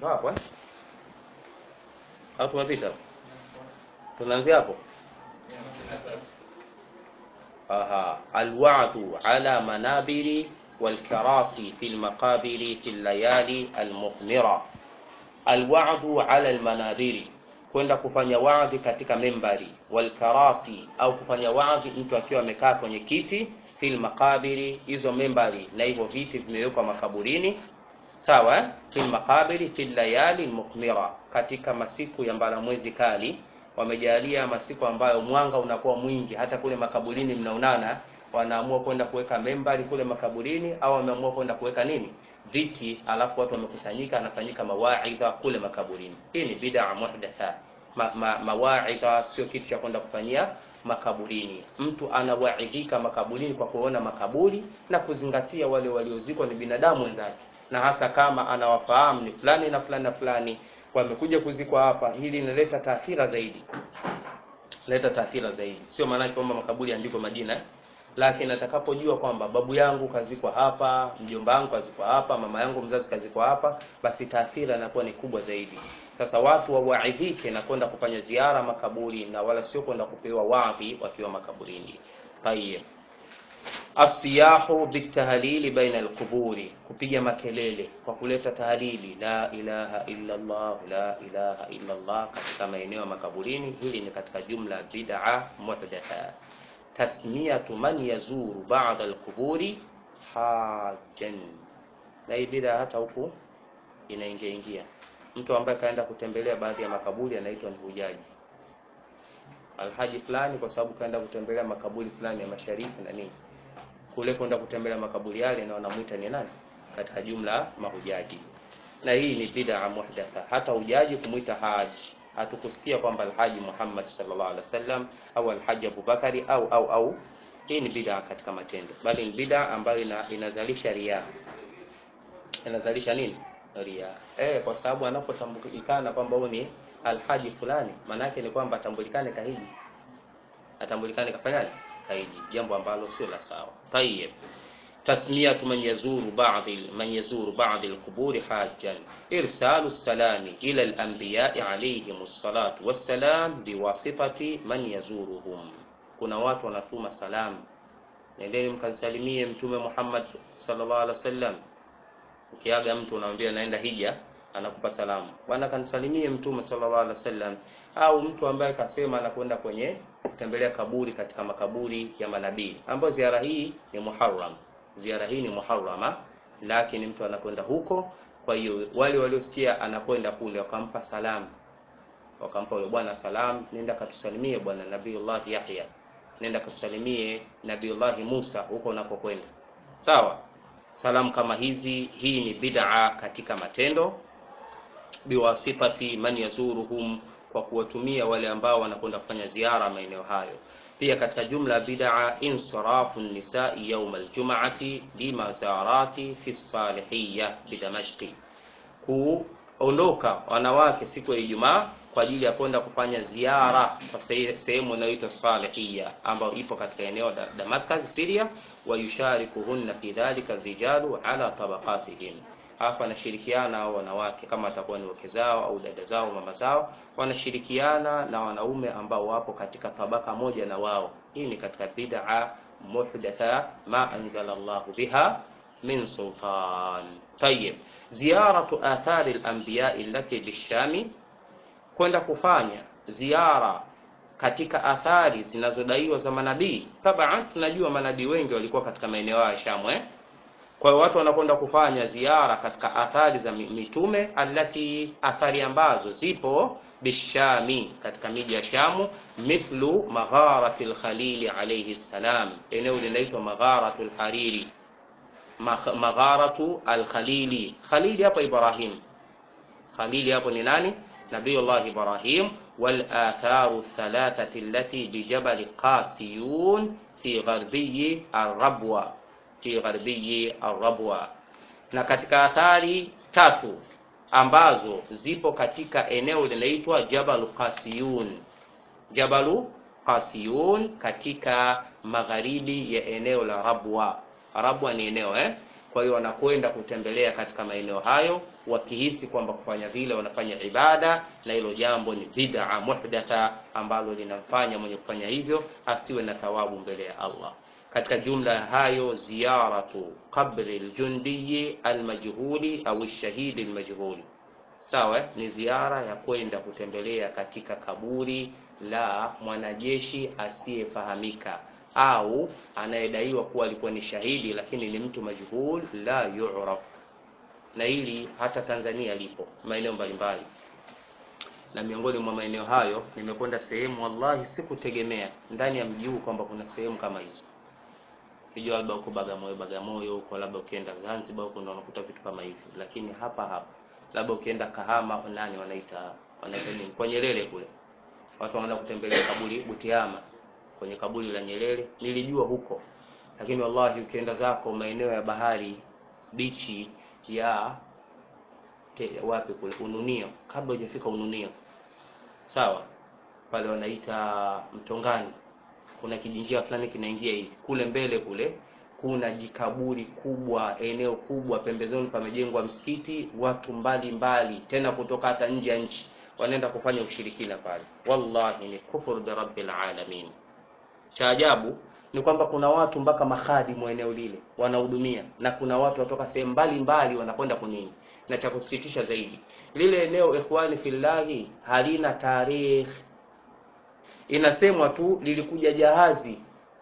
ndo hapo eh? au tumepita tunaanzia hapo aha alwa'du ala manabiri والكراسي في المقابر في الليالي المغمرة الوعد على المنابر kwenda kufanya wadhi katika membari walkarasi au kufanya wadhi mtu akiwa amekaa kwenye kiti fil makabiri hizo membari na hivyo viti vimewekwa makaburini sawa eh? fil makabiri fil layali mukmira katika masiku ya mbalamwezi kali wamejalia masiku ambayo mwanga unakuwa mwingi hata kule makaburini mnaonana wanaamua kwenda kuweka membari kule makaburini au wameamua kwenda kuweka nini viti alafu watu wamekusanyika anafanyika mawaidha kule makaburini hii ni bid'a muhdatha ma, ma, mawaidha sio kitu cha kwenda kufanyia makaburini mtu anawaidhika makaburini kwa kuona makaburi na kuzingatia wale waliozikwa ni binadamu wenzake na hasa kama anawafahamu ni fulani na fulani na fulani wamekuja kuzikwa hapa hili linaleta taathira zaidi leta taathira zaidi sio maana kwamba makaburi yaandikwe majina eh? lakini atakapojua kwamba babu yangu kazikwa hapa mjomba wangu kazikwa hapa mama yangu mzazi kazikwa hapa basi taathira inakuwa ni kubwa zaidi sasa watu wawaidhike na kwenda kufanya ziara makaburi na wala sio kwenda kupewa wadhi wakiwa makaburini tayeb asiyahu bitahlili baina alquburi kupiga makelele kwa kuleta tahlili la ilaha illa Allah la ilaha illa Allah katika maeneo ya makaburini hili ni katika jumla bid'a muhdatha tasmiyatu man yazuru ba'da alquburi hajjan na hii bid'a hata huku inaingia ingia mtu ambaye kaenda kutembelea baadhi ya makaburi anaitwa ni hujaji alhaji fulani kwa sababu kaenda kutembelea makaburi fulani ya mashariki na nini kule kwenda kutembelea makaburi yale na wanamuita ni nani katika jumla mahujaji na hii ni bid'a muhdatha hata hujaji kumuita haji hatukusikia kwamba alhaji Muhammad sallallahu alaihi wasallam au alhaji Abubakari au au au hii ni bid'a katika matendo bali ni bid'a ambayo ina, inazalisha ria inazalisha nini ria eh kwa sababu anapotambulikana kwamba huyu ni alhaji fulani maana yake ni kwamba atambulikane kahiji atambulikane kafanyaje kaidi jambo ambalo sio la sawa tayeb تسمية من يزور بعض من يزور بعض القبور حاجا إرسال السلام إلى الأنبياء عليهم الصلاة والسلام بواسطة من يزورهم kuna watu wanatuma salamu nendeni mkamsalimie mtume Muhammad sallallahu alaihi wasallam ukiaga mtu unamwambia naenda hija anakupa salamu bwana kanisalimie mtume sallallahu alaihi wasallam au mtu ambaye kasema anakwenda kwenye kutembelea kaburi katika makaburi ya manabii ambayo ziara hii ni muharram ziara hii ni muharrama lakini mtu anakwenda huko kwa hiyo wale waliosikia anakwenda kule wakampa salamu wakampa yule bwana salam nenda katusalimie bwana nabiiullah Yahya nenda katusalimie nabiiullah Musa huko unapokwenda sawa salamu kama hizi hii ni bid'a katika matendo biwasifati man yazuruhum kwa kuwatumia wale ambao wanakwenda kufanya ziara maeneo hayo pia katika jumla bid'a insirafu nisai yawm aljum'ati limazarati fi salihiyya bidamashqi kuondoka wanawake siku ya Ijumaa kwa ajili ya kwenda kufanya ziara kwa sehemu inayoitwa Salihiyya ambayo ipo katika eneo la Damascus Syria wa yusharikuhunna fi dhalika rijalu ala tabaqatihim hapa wanashirikiana hao wanawake kama watakuwa ni wake zao au dada zao mama zao wanashirikiana na wanaume ambao wapo katika tabaka moja na wao hii ni katika bid'a muhdatha ma anzala Allahu biha min sultan tayib ziyaratu athari al-anbiya allati bishami kwenda kufanya ziara katika athari zinazodaiwa za manabii taban tunajua manabii wengi walikuwa katika maeneo ya Shamu eh kwa hiyo watu wanakwenda kufanya ziara katika athari za mitume alati athari ambazo zipo bishami katika miji ya Shamu mithlu magharati al-Khalil alayhi salam eneo linaitwa magharatu al-Hariri magharatu al-Khalili Khalili hapo Ibrahim Khalili hapo ni nani Nabiullah Ibrahim wal atharu thalathati allati bi jabal Qasiyun fi gharbiyi ar-Rabwa fi gharbiyi ar-Rabwa na katika athari tatu ambazo zipo katika eneo linaitwa Jabal Qasiyun Jabalu Qasiyun katika magharibi ya eneo la Rabwa Rabwa ni eneo eh kwa hiyo wanakwenda kutembelea katika maeneo hayo wakihisi kwamba kufanya vile wanafanya ibada na hilo jambo ni bid'a muhdatha ambalo linamfanya mwenye kufanya hivyo asiwe na thawabu mbele ya Allah katika jumla ya hayo ziyaratu qabri ljundiyi almajhuli au shahidi almajhuli sawa ni ziara ya kwenda kutembelea katika kaburi la mwanajeshi asiyefahamika au anayedaiwa kuwa alikuwa ni shahidi lakini ni mtu majhul la yu'raf na hili hata Tanzania lipo maeneo mbalimbali na miongoni mwa maeneo hayo nimekwenda sehemu wallahi sikutegemea ndani ya mji huu kwamba kuna sehemu kama hizo Hijua labda huko Bagamoyo Bagamoyo huko labda ukienda Zanzibar huko ndio unakuta vitu kama hivi lakini hapa hapa labda ukienda Kahama nani wanaita wanaita nini kwa Nyerere kule watu wanaenda kutembelea kaburi Butiama kwenye kaburi la Nyerere nilijua huko lakini wallahi ukienda zako maeneo ya bahari bichi ya te, wapi kule Ununio kabla hujafika Ununio sawa pale wanaita Mtongani kuna kijinjia fulani kinaingia hivi kule mbele kule kuna jikaburi kubwa eneo kubwa pembezoni pamejengwa msikiti watu mbali mbali tena kutoka hata nje ya nchi wanaenda kufanya ushirikina pale wallahi ni kufuru bi rabbil alamin cha ajabu ni kwamba kuna watu mpaka makhadimu eneo lile wanahudumia na kuna watu watoka sehemu mbalimbali wanakwenda kunini na cha kusikitisha zaidi lile eneo ikhwani fillahi halina tarikh inasemwa tu lilikuja jahazi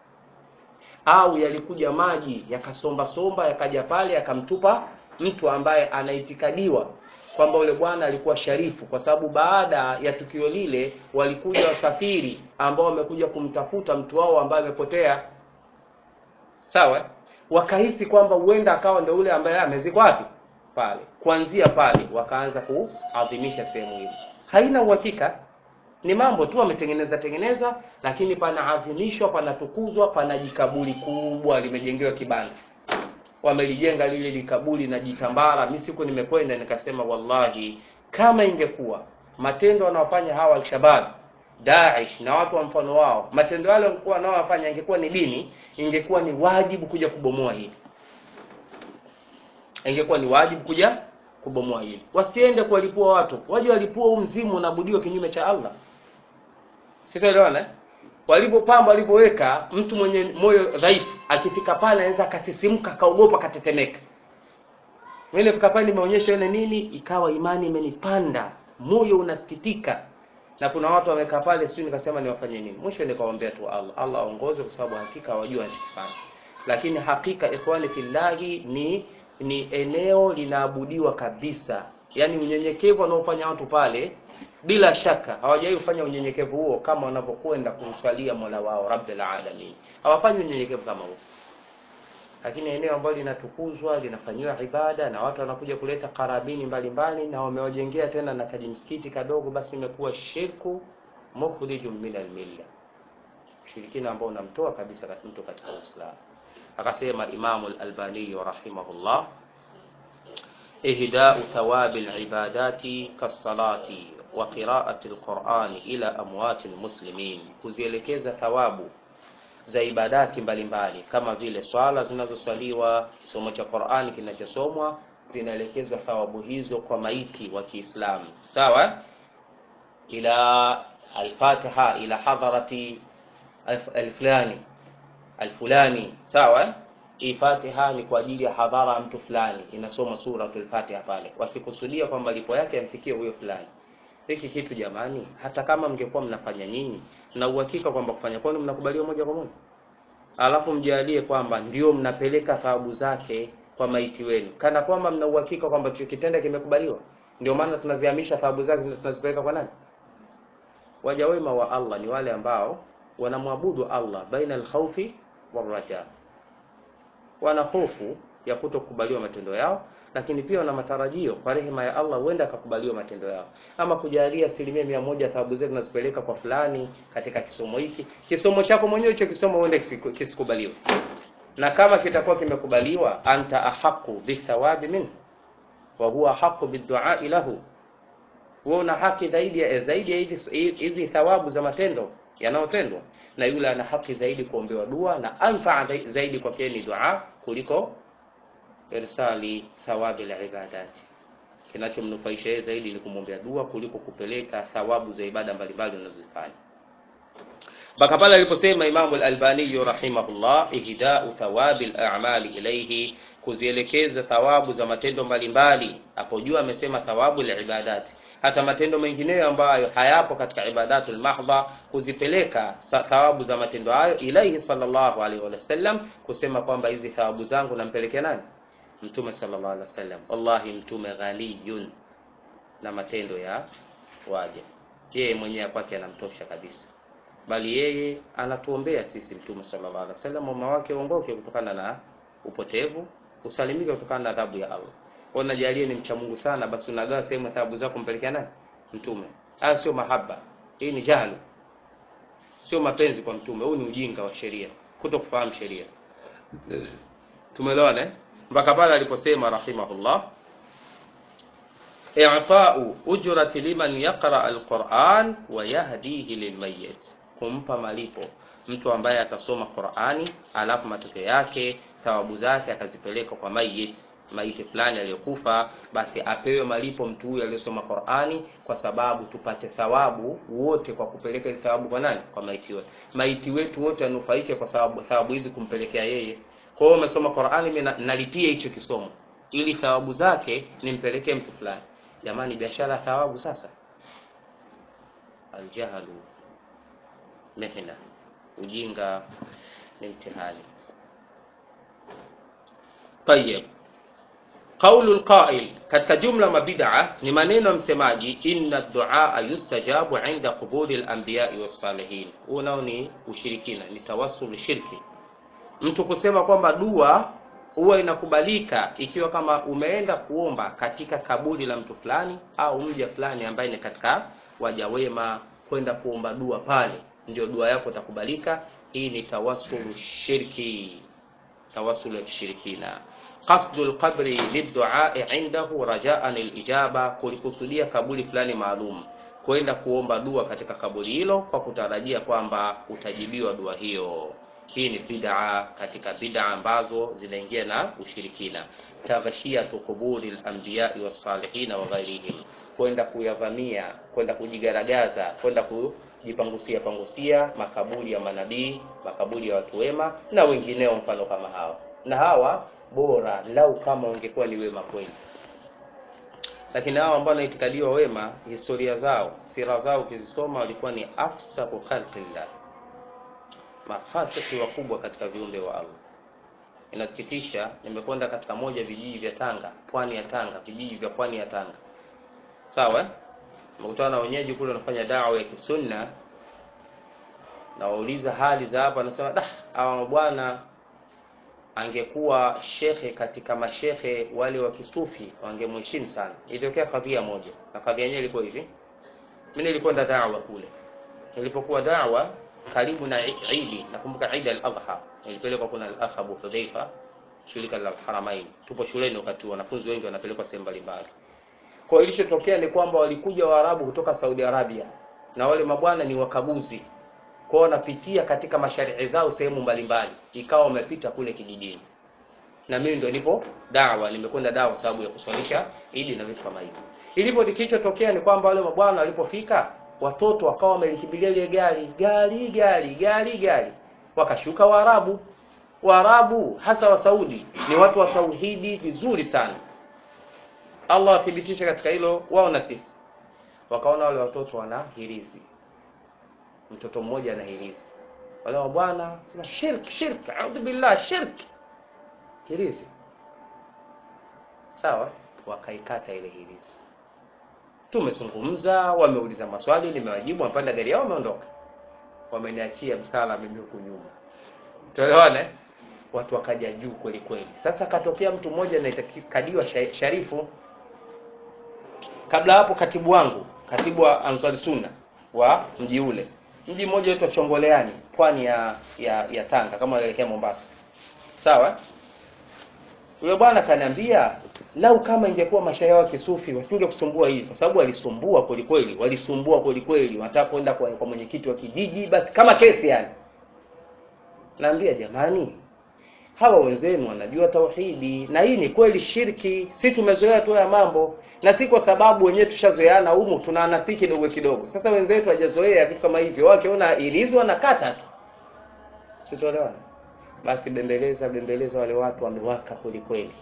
au yalikuja maji yakasomba somba yakaja pale yakamtupa mtu ambaye anaitikadiwa kwamba ule bwana alikuwa sharifu kwa sababu baada ya tukio lile walikuja wasafiri ambao wamekuja kumtafuta mtu wao ambaye amepotea sawa wakahisi kwamba huenda akawa ndio ule ambaye amezikwa wapi pale kuanzia pale wakaanza kuadhimisha sehemu hiyo haina uhakika ni mambo tu wametengeneza tengeneza lakini panaadhimishwa panatukuzwa pana jikaburi kubwa limejengewa kibanda wamelijenga lile likaburi na jitambara mi siku nimekwenda nikasema wallahi kama ingekuwa matendo wanaofanya hawa alshabab Daesh na watu wa mfano wao matendo yale walikuwa wanaowafanya ingekuwa ni dini ingekuwa ni wajibu kuja kubomoa hili ingekuwa ni wajibu kuja kubomoa hili wasiende kuwalipua watu waje walipua huu mzimu unaabudiwa kinyume cha Allah sitaelewana eh? walipopamba walipoweka mtu mwenye moyo dhaifu akifika pale anaweza akasisimka akaogopa akatetemeka mimi nilifika pale nimeonyesha ile nini ikawa imani imenipanda moyo unasikitika na kuna watu wamekaa pale sio nikasema niwafanye nini mwisho nikawaambia tu Allah Allah aongoze kwa sababu hakika hawajua anachokifanya lakini hakika ikhwani fillahi ni ni eneo linaabudiwa kabisa yaani unyenyekevu wanaofanya watu pale bila shaka hawajawahi kufanya unyenyekevu huo kama wanavyokwenda kumswalia Mola wao Rabbil Alamin hawafanyi unyenyekevu kama huo lakini eneo ambalo linatukuzwa linafanyiwa ibada na watu wanakuja kuleta karabini mbalimbali mbali, na wamewajengea tena na kajimsikiti kadogo basi imekuwa shirku mukhrijun min almilla ushirikina ambao unamtoa kabisa mtu katika Uislamu akasema Imamu al-Albani rahimahullah ihda'u thawabi al-ibadati kas-salati wa qira'ati al-Qur'ani ila amwati al-muslimin kuzielekeza thawabu za ibadati mbalimbali mbali, kama vile swala zinazoswaliwa kisomo cha Qur'ani kinachosomwa zinaelekezwa thawabu hizo kwa maiti wa Kiislamu sawa ila al-Fatiha ila hadharati al-fulani alfulani sawa hii Fatiha ni kwa ajili ya hadhara mtu fulani inasoma suratul Fatiha pale wakikusudia kwamba lipo yake amfikie huyo fulani hiki kitu jamani hata kama mngekuwa mnafanya nyinyi na uhakika kwamba kufanya kwenu mnakubaliwa moja kwa moja alafu mjalie kwamba ndio mnapeleka thawabu zake kwa maiti wenu kana kwamba mna uhakika kwamba tukitenda kimekubaliwa ndio maana tunazihamisha thawabu zake tunazipeleka kwa nani waja wema wa Allah ni wale ambao wanamwabudu Allah baina al-khawfi war-raja wana hofu ya kutokubaliwa matendo yao lakini pia wana matarajio kwa rehema ya Allah huenda akakubaliwa matendo yao ama kujalia asilimia mia moja thawabu zetu tunazipeleka kwa fulani katika kisomo hiki kisomo chako mwenyewe hicho kisomo huenda kisikubaliwe na kama kitakuwa kimekubaliwa anta ahaqu bithawabi min wa huwa ahaqu biddu'a lahu wewe una haki zaidi ya zaidi ya hizi thawabu za matendo yanayotendwa na yule ana haki zaidi kuombewa dua na anfaa zaidi kwake ni dua kuliko irsali thawabi libadati kinachomnufaisha yeye zaidi ni kumwombea dua kuliko kupeleka thawabu za ibada mbalimbali unazozifanya mpaka pale aliposema imamu lalbaniyu rahimahullah ihdau thawabi lamali ilaihi kuzielekeza thawabu za matendo mbalimbali hapo juu amesema thawabu libadati hata matendo mengineyo ambayo hayapo katika ibadatul mahdha kuzipeleka thawabu za matendo hayo ilaihi sallallahu alaihi wasallam kusema kwamba hizi thawabu zangu nampelekea nani mtume sallallahu alaihi wasallam wallahi mtume ghaniyun na matendo ya waja yeye mwenyewe kwake anamtosha kabisa bali yeye anatuombea sisi mtume sallallahu alaihi wasallam umma wake uongoke kutokana na upotevu usalimike kutokana na adhabu ya Allah kwa najalie ni mcha Mungu sana basi unagawa sehemu adhabu zako mpelekea nani mtume haya sio mahaba hii ni jahlu sio mapenzi kwa mtume huu ni ujinga wa sheria kuto kufahamu sheria tumeelewana eh? mpaka pale aliposema rahimahullah i'ta'u ujrati liman yaqra alquran wa yahdihi lilmayyit kumpa malipo mtu ambaye atasoma Qur'ani alafu matokeo yake thawabu zake akazipeleka kwa mayit maiti fulani aliyokufa basi apewe malipo mtu huyu aliyesoma Qur'ani kwa sababu tupate thawabu wote kwa kupeleka thawabu kwa nani kwa maiti wetu maiti wetu wote anufaike kwa sababu thawabu hizi kumpelekea yeye kwa hiyo umesoma Qur'ani mimi nalipia hicho kisomo ili thawabu zake nimpelekee mtu fulani jamani biashara thawabu sasa aljahlu mihna ujinga ni mtihani طيب قول القائل katika jumla mabid'a ni maneno ya msemaji inna duaa yustajabu inda quburi al-anbiya'i was-salihin huo nao ni ushirikina ni tawassul shirki mtu kusema kwamba dua huwa inakubalika ikiwa kama umeenda kuomba katika kaburi la mtu fulani au mja fulani ambaye ni katika waja wema kwenda kuomba dua pale ndio dua yako itakubalika hii ni tawassul shirki tawassul ya kishirikina qasdul qabri lidduai indahu rajaan alijaba kulikusudia kaburi fulani maalum kwenda kuomba dua katika kaburi hilo kwa kutarajia kwamba utajibiwa dua hiyo hii ni bid'a katika bid'a ambazo zinaingia na ushirikina taghshiyatu quburi al-anbiya'i was-salihin wa ghairihim kwenda kuyavamia kwenda kujigaragaza kwenda kujipangusia pangusia makaburi ya manabii makaburi ya watu wema na wengineo mfano kama hawa na hawa bora lau kama wangekuwa ni wema kweli lakini hao ambao wanaitikadiwa wema historia zao sira zao ukizisoma walikuwa ni afsaku khalqillah mafasiki wakubwa katika viumbe wa Allah inasikitisha nimekwenda katika moja vijiji vya Tanga pwani ya Tanga vijiji vya pwani ya Tanga sawa nimekutana na wenyeji kule wanafanya dawa ya kisunna na wauliza hali za hapa anasema dah hawa bwana angekuwa shekhe katika mashekhe wale wa kisufi wangemheshimu sana ilitokea kadhia moja na kadhia yenyewe ilikuwa hivi mimi nilikwenda dawa kule nilipokuwa dawa karibu na Idi nakumbuka Eid al-Adha nilipelekwa kuna al-akh Abu Hudhaifa shirika la Haramain tupo shuleni wakati wanafunzi wengi wanapelekwa sehemu mbalimbali kwa hiyo ilichotokea ni kwamba walikuja Waarabu kutoka Saudi Arabia na wale mabwana ni wakaguzi kwa wanapitia katika masharii zao sehemu mbalimbali ikawa wamepita kule kijijini na mimi ndo nipo dawa nimekwenda dawa sababu ya kuswalisha Idi na vitu kama hivyo ilipo kilichotokea ni kwamba wale mabwana walipofika watoto wakawa wamelikimbilia ile gari gari gari gari gari wakashuka Waarabu Waarabu hasa wa Saudi ni watu wa tauhidi vizuri sana Allah athibitisha katika hilo wao na sisi wakaona wale watoto wana hirizi mtoto mmoja ana hirizi wale wa bwana sema shirk shirk a'udhu billah shirk hirizi sawa wakaikata ile hirizi tumezungumza wameuliza maswali nimewajibu wamepanda gari yao wameondoka wameniachia msala mimi huku nyuma tuelewane watu wakaja juu kweli kweli sasa katokea mtu mmoja anayetakadiwa sharifu kabla hapo katibu wangu katibu wa Ansar Sunna wa mji ule mji mmoja unaitwa Chongoleani pwani ya, ya ya Tanga kama unaelekea Mombasa sawa yule bwana kaniambia lau kama ingekuwa mashairi wa kisufi wasingekusumbua hivi kwa sababu walisumbua kweli kweli walisumbua kweli kweli wanataka kwenda kwa, kwa mwenyekiti wa kijiji basi kama kesi yani naambia jamani hawa wenzenu wanajua tauhidi na hii ni kweli shirki si tumezoea tu ya mambo na si kwa sababu wenyewe tushazoeana humu tunaanasi kidogo kidogo sasa wenzetu hawajazoea vitu kama hivyo wakiona ilizi wanakata tu sitoelewana basi bembeleza bembeleza wale watu wamewaka kweli kweli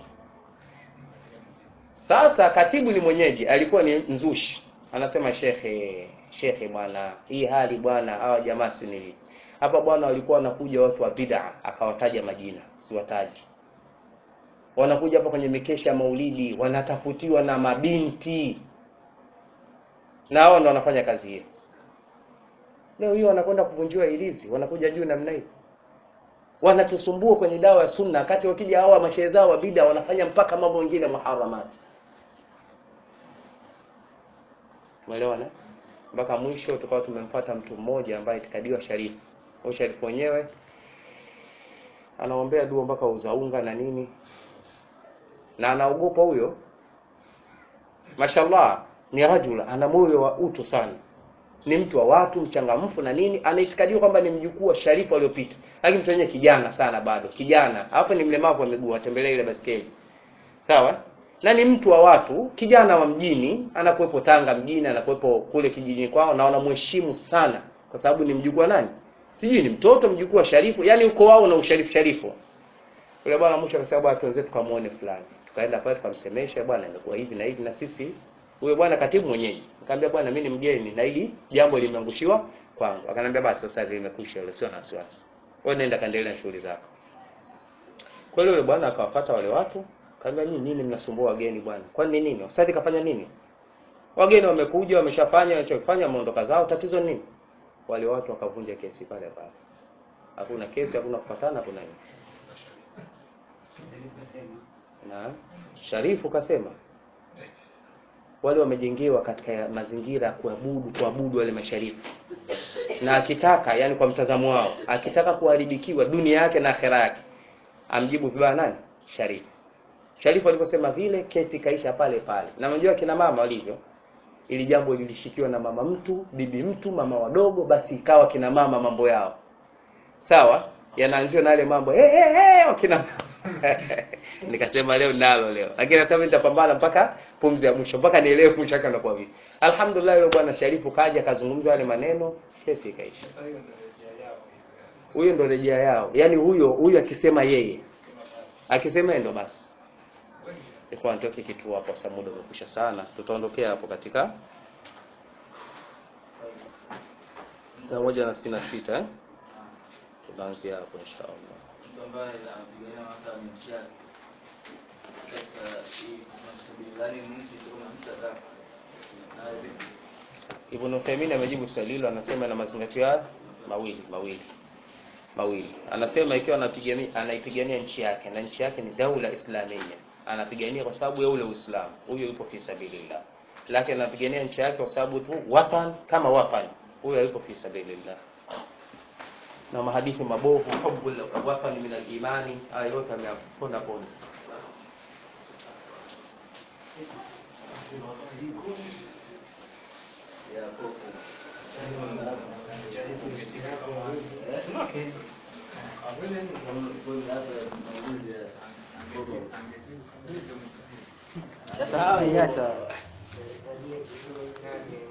sasa katibu ni mwenyeji alikuwa ni mzushi anasema shekhe shekhe bwana hii hali bwana hawa jamaa sinili hapa bwana walikuwa wanakuja watu wa bid'a akawataja majina siwataji wanakuja hapa kwenye mikesha ya maulidi wanatafutiwa na mabinti na hao ndo wanafanya kazi hiyo leo hiyo wanakwenda kuvunjiwa ilizi wanakuja juu namna hii wanatusumbua kwenye dawa ya sunna kati wakija hawa mashehe zao wa bid'a wanafanya mpaka mambo mengine muharamati umeelewana mpaka mwisho tukawa tumemfuata mtu mmoja ambaye itikadiwa sharifu huyo sharifu wenyewe anaombea dua mpaka uzaunga na nini na anaogopa huyo mashallah ni rajula ana moyo wa utu sana ni mtu wa watu mchangamfu na nini anaitikadiwa kwamba ni mjukuu wa sharifu aliyopita lakini mtu wenyewe kijana sana bado kijana hapo ni mlemavu wa miguu atembelea ile baskeli sawa na ni mtu wa watu kijana wa mjini anakuwepo tanga mjini anakuwepo kule kijijini kwao na wanamheshimu sana kwa sababu ni mjukuu wa nani sijui ni mtoto mjukuu wa sharifu yani uko wao na usharifu sharifu yule bwana mwisho akasema bwana tuanze tukamuone fulani tukaenda pale tukamsemesha bwana imekuwa hivi na hivi na sisi huyo bwana katibu mwenyeji nikamwambia bwana mimi ni mgeni na hili jambo limeangushiwa kwangu akanambia basi sasa hivi imekwisha yule sio na wasiwasi wewe nenda kaendelea na shughuli zako kwa hiyo yule bwana akawafuata wale watu kaambia nini nini mnasumbua wageni bwana kwani nini ustadhi kafanya nini wageni wamekuja wameshafanya wanachofanya wameondoka zao tatizo ni nini wale watu wakavunja kesi pale pale hakuna kesi hakuna kufatana hakuna nini na sharifu kasema wale wamejengewa katika mazingira ya kuabudu kuabudu wale masharifu na akitaka yani kwa mtazamo wao akitaka kuharibikiwa dunia yake na akhera yake amjibu vibaya nani sharifu sharifu aliposema vile kesi ikaisha pale pale na unajua kina mama walivyo ili jambo lilishikiwa na mama mtu bibi mtu mama wadogo basi ikawa kina mama mambo yao sawa yanaanziwa na yale mambo hey, hey, hey, wakina nikasema leo nalo leo lakini nasema nitapambana mpaka pumzi ya mwisho mpaka nielewe mwisho wake unakuwa vipi alhamdulillah yule bwana sharifu kaja akazungumza yale maneno kesi ikaisha huyo ndo rejea yao yaani huyo huyo akisema yeye akisema yeye ndo basi ilikuwa nitoke kituo hapo sababu muda umekwisha sana tutaondokea hapo katika mia moja na sitini na sita eh? tunaanzia hapo inshallah mtu ambaye anapigania mamlaka ya nchi yake katika hii mastabiliani nchi ndio mtaka na vipi Ibn Uthaymeen amejibu swali hilo, anasema na mazingatio haya mawili mawili mawili. Anasema ikiwa anapigania anaipigania nchi yake na nchi yake ni daula islamia, anapigania kwa sababu ya ule Uislamu, huyo yupo fi sabilillah. Lakini anapigania nchi yake kwa sababu tu watan kama watan, huyo yupo fi sabilillah. Na mahadithi mabovu, hubbul watan min al-imani, haya yote ameyapona pona. ya kofu Sasa hawa iacha